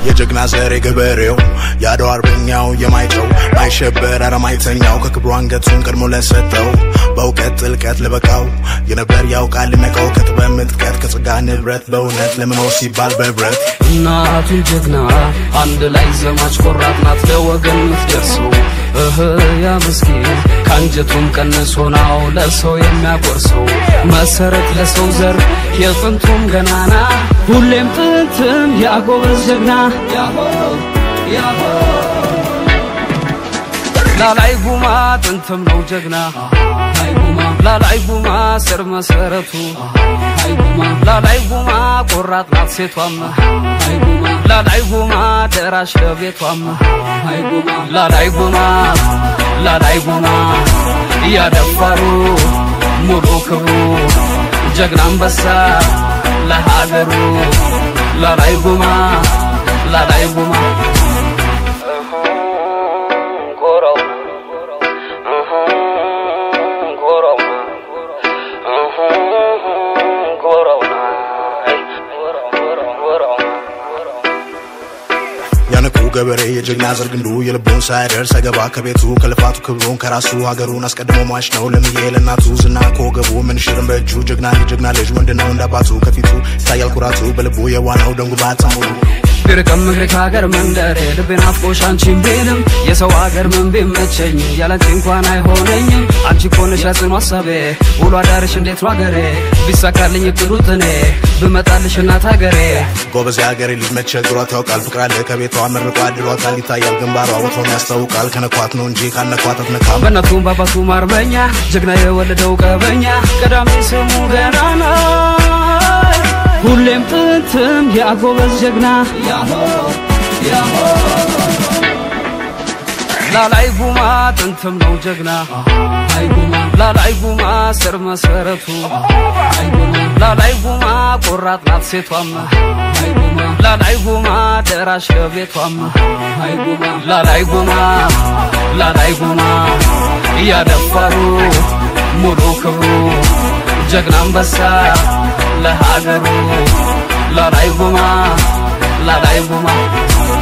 የጀግና ዘር የገበሬው የአድዋ አርበኛው የማይጨው ማይሸበር አረማይተኛው ከክብሩ አንገቱን ቀድሞ ለሰጠው በእውቀት ጥልቀት ለበቃው የነበር ያውቃል ልነቀው ከጥበብ ምጥቀት ከጸጋ ንብረት በእውነት ለመኖር ሲባል በህብረት እናቱን ጀግና አንድ ላይ ዘማች ቆራጥ ናት ለወገን ምትደርሰው እህ ያ ምስኪን ከአንጀቱም ቀንሶ ናው ለሰው የሚያጎርሰው መሰረት ለሰው ዘር የጥንቱም ገናና ሁሌም ጥንትም ያጎበዝ ጀግና ላላይ ጉማ ጥንትም ነው ጀግና ላላይ ጉማ ስር መሰረቱ ላላይ ጉማ ቆራጥ ናት ሴቷም ላላይ ጉማ ደራሽ ለቤቷም ላላይ ጉማ ላላይ ጉማ እያደፋሩ ሙሉ ክብሩ ጀግና አንበሳ ለሀገሩ ላላይ ጉማ ላላይ ጉማ ያንቁ ገበሬ የጀግና ዘር ግንዱ የልቡን ሳይደርስ አይገባ ከቤቱ ከልፋቱ ክብሩን ከራሱ ሀገሩን አስቀድሞ ሟች ነው ለምዬ ለእናቱ ዝና ከወገቡ ምንሽርም በእጁ ጀግና የጀግና ልጅ ወንድ ነው እንዳባቱ ከፊቱ ይታያል ኩራቱ በልቡ የዋናው ደንጉባት ሙሉ ቢርቅም እግሬ ከሀገር መንደሬ ልቤን አፍቆሽ አንቺን ቢልም የሰው ሀገር ምን ቢመቸኝ ያላንቺ እንኳን አይሆነኝም አንቺ ኮነሽ ያጽኑ ሀሳቤ ውሎ አዳርሽ እንዴት ነው ሀገሬ ቢሳካልኝ እቅዱት እኔ ብመጣልሽ እናት ሀገሬ ጎበዝ የሀገሬ ልጅ መቸግሯት ያውቃል ፍቅር አለ ከቤቷ መርቆ አድሏታል ይታያል ግንባሯ ወትሮም ያስታውቃል ከነኳት ነው እንጂ ካነኳት አትነካም በእናቱም በአባቱም አርበኛ ጀግና የወለደው ቀበኛ ቀዳሚ ስሙ ገናና ሁሌም ጥንትም ያጎበዝ ጀግና ላላይ ጉማ ጥንትም ነው ጀግና ላላይ ጉማ ስር መሰረቱ ላላይ ጉማ ቆራጥ ናት ሴቷም ላላይ ጉማ ደራሽ ለቤቷም ላላይ ጉማ ላላይ ጉማ እያደፋሩ ሙሉ ክብሩ ጀግና አንበሳ ለሀገሩ ላላይ ጉማ ላላይ ጉማ